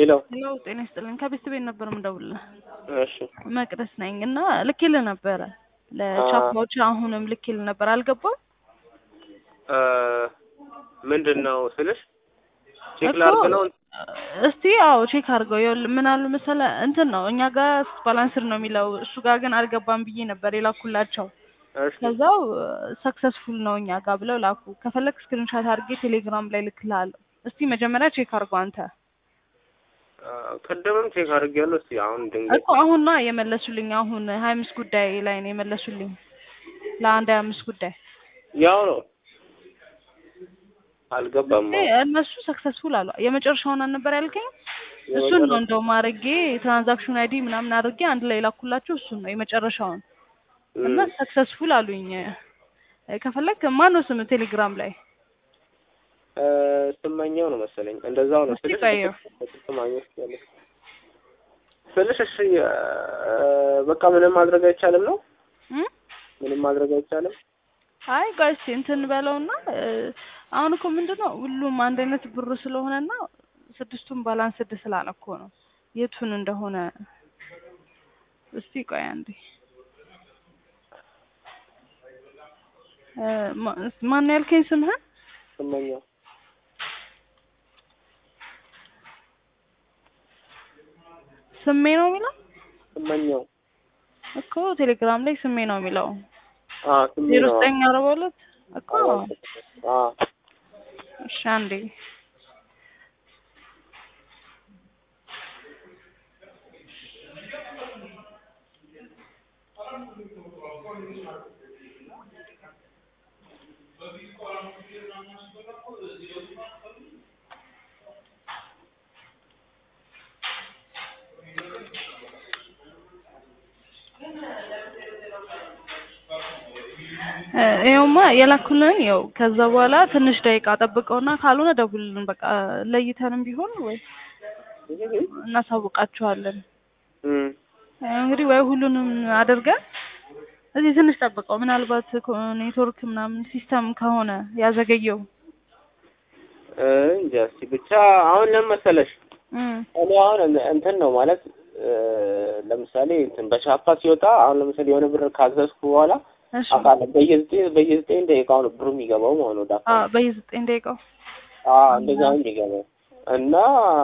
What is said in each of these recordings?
ሄሎ ሄሎ ጤና ይስጥልኝ። ከቤት ቤት ነበር የምደውልልህ። እሺ መቅደስ ነኝ እና ልኬልህ ነበረ ለቻፓዎች አሁንም ልኬልህ ነበር አልገባም እ ምንድን ነው ስልሽ ቼክ እኮ ላድርግ ነው እስቲ አዎ ቼክ አድርገው። ይኸውልህ ምን አሉ መሰለህ እንትን ነው እኛ ጋር ባላንስድ ነው የሚለው እሱ ጋር ግን አልገባም ብዬ ነበር የላኩላቸው። እሺ ከዛው ሰክሰስፉል ነው እኛ ጋር ብለው ላኩ። ከፈለግ ስክሪንሻት አድርጌ ቴሌግራም ላይ ልክልሃለሁ። እስቲ መጀመሪያ ቼክ አድርገው አንተ አ፣ ቅድምም ቼክ አድርጌያለሁ። እስኪ አሁን ድንገት እኮ አሁን ነው የመለሱልኝ። አሁን ሀያ አምስት ጉዳይ ላይ ነው የመለሱልኝ ለአንድ ሀያ አምስት ጉዳይ ያው ነው አልገባም። እ እነሱ ሰክሰስፉል አሉ። የመጨረሻውን አልነበር ያልከኝ? እሱን ነው የመጨረሻ- እንደውም አድርጌ ትራንዛክሽን አይዲ ምናምን አድርጌ አንድ ላይ ላኩላቸው። እሱን ነው የመጨረሻውን እና እም፣ ሰክሰስፉል አሉኝ። እ ከፈለግ ማን ነው ስም ቴሌግራም ላይ እ፣ ስመኛው ነው መሰለኝ እንደዛው ነው እስቲ ስልሽ ቆየው። ስማኘው ያለ ስልሽ እሺ እ፣ በቃ ምንም ማድረግ አይቻልም ነው እም? ምንም ማድረግ አይቻልም። አይ ቆይ እስኪ እንትን በለውና እ፣ አሁን እኮ ምንድን ነው ሁሉም አንድ አይነት ብር ስለሆነና ስድስቱን ባላንስድ ስላለ እኮ ነው የቱን እንደሆነ እስቲ ቆይ አንዴ እ፣ ማ- ማን ነው ያልከኝ ስምህን? ስመኛው ስሜ ነው የሚለው ስመኛው እኮ ቴሌግራም ላይ ስሜ ነው የሚለው አ ስሜ ዜሮ ነው ዘጠኝ አርባ ሁለት እኮ አ እሺ አንዴ እ፣ ይኸውማ የላኩልን ይኸው ከዛ በኋላ ትንሽ ደቂቃ ጠብቀውና ካልሆነ ደውልልን በቃ ለይተንም ቢሆን ወይ እናሳውቃችኋለን። እም እንግዲህ ወይ ሁሉንም አድርገን እዚህ ትንሽ ጠብቀው ምናልባት ኮ- ኔትወርክ ምናምን ሲስተም ከሆነ ያዘገየው እ፣ እንጃ እስኪ ብቻ አሁን ለምን መሰለሽ እም፣ እኔ አሁን እን- እንትን ነው ማለት እ፣ ለምሳሌ እንትን በቻፓ ሲወጣ አሁን ለምሳሌ የሆነ ብር ካዘዝኩ በኋላ እሺ አውቃለሁ በየዘጠኝ በየዘጠኝ ደቂቃው ነው ብሩ የሚገባው ማለት ነው። ዳታ አ በየዘጠኝ ደቂቃው አዎ እንደዛ ነው የሚገባው እና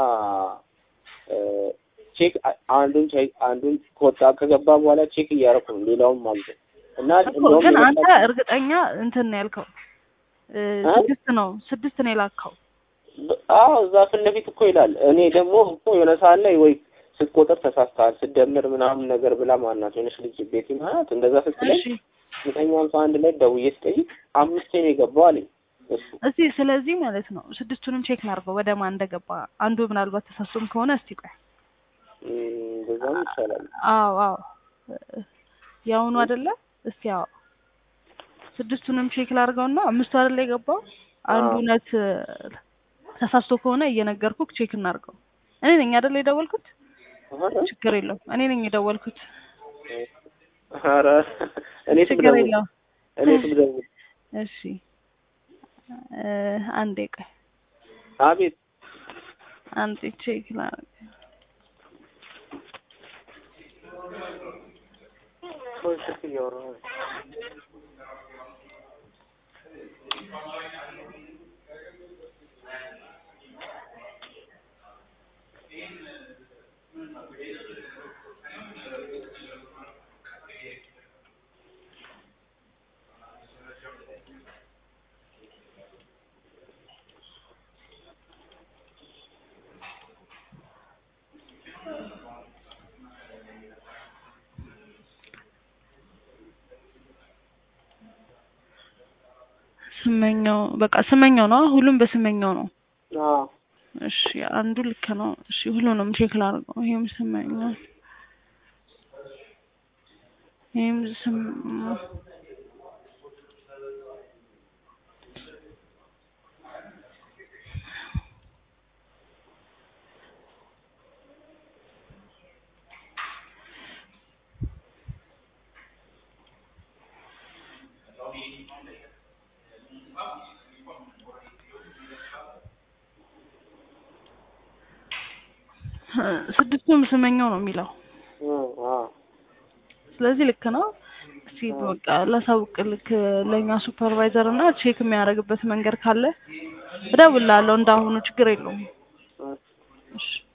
እ፣ ቼክ አ- አንዱን ቼክ አንዱን ከወጣ ከገባ በኋላ ቼክ እያደረኩ ነው ሌላውን ማለት ነው እና እኮ እንደውም ግን አንተ የመጣ- እርግጠኛ እንትን ነው ያልከው እ፣ እ? ስድስት ነው ስድስት ነው የላከው በ- አዎ እዛ ፊት ለፊት እኮ ይላል። እኔ ደግሞ እኮ የሆነ ሰዓት ላይ ወይ ስትቆጥር ተሳስተሃል ስትደምር ምናምን ነገር ብላ ማናት የሆነች ልጅ ቤት ማለት እንደዛ ስትለኝ እሺ ዘጠኝ ሃምሳ አንድ ላይ ደውዬ ስጠይቅ አምስቴ ነው የገባው አለኝ እሱ። እስቲ ስለዚህ ማለት ነው ስድስቱንም ቼክ ላድርገው ወደ ማን እንደገባ አንዱ ምናልባት ተሳስቶም ከሆነ እስቲ ቆይ እም፣ እንደዛም ይቻላል። አዎ አዎ የአሁኑ አይደለ እስቲ አዎ ስድስቱንም ቼክ ላድርገውና አምስቱ አይደለ የገባው አንዱ አዎ። እውነት ተሳስቶ ከሆነ እየነገርኩህ ቼክ እናድርገው እኔ ነኝ አይደለ የደወልኩት ኧረ ችግር የለውም እኔ ነኝ የደወልኩት ኧረ እኔ ችግር ስብደውል የለውም እኔ ስብደውል እሺ እ፣ አንዴ ቆይ አቤት አንዴ ቼክ ላድርግ ቆይ ስልክ እያወራሁ ነው። ስመኛው በቃ ስመኛው ነው ሁሉም በስመኛው ነው አዎ እሺ አንዱ ልክ ነው እሺ ሁሉንም ቼክ ላድርገው ይሄም ስመኛው ይሄም ስም ስድስቱም ስመኛው ነው የሚለው። እ አ ስለዚህ ልክ ነው። እስቲ በቃ ላሳውቅ ልክ ለእኛ ሱፐርቫይዘር እና ቼክ የሚያደርግበት መንገድ ካለ እደውልልሃለሁ። እንዳሁኑ ችግር የለውም። እ እሺ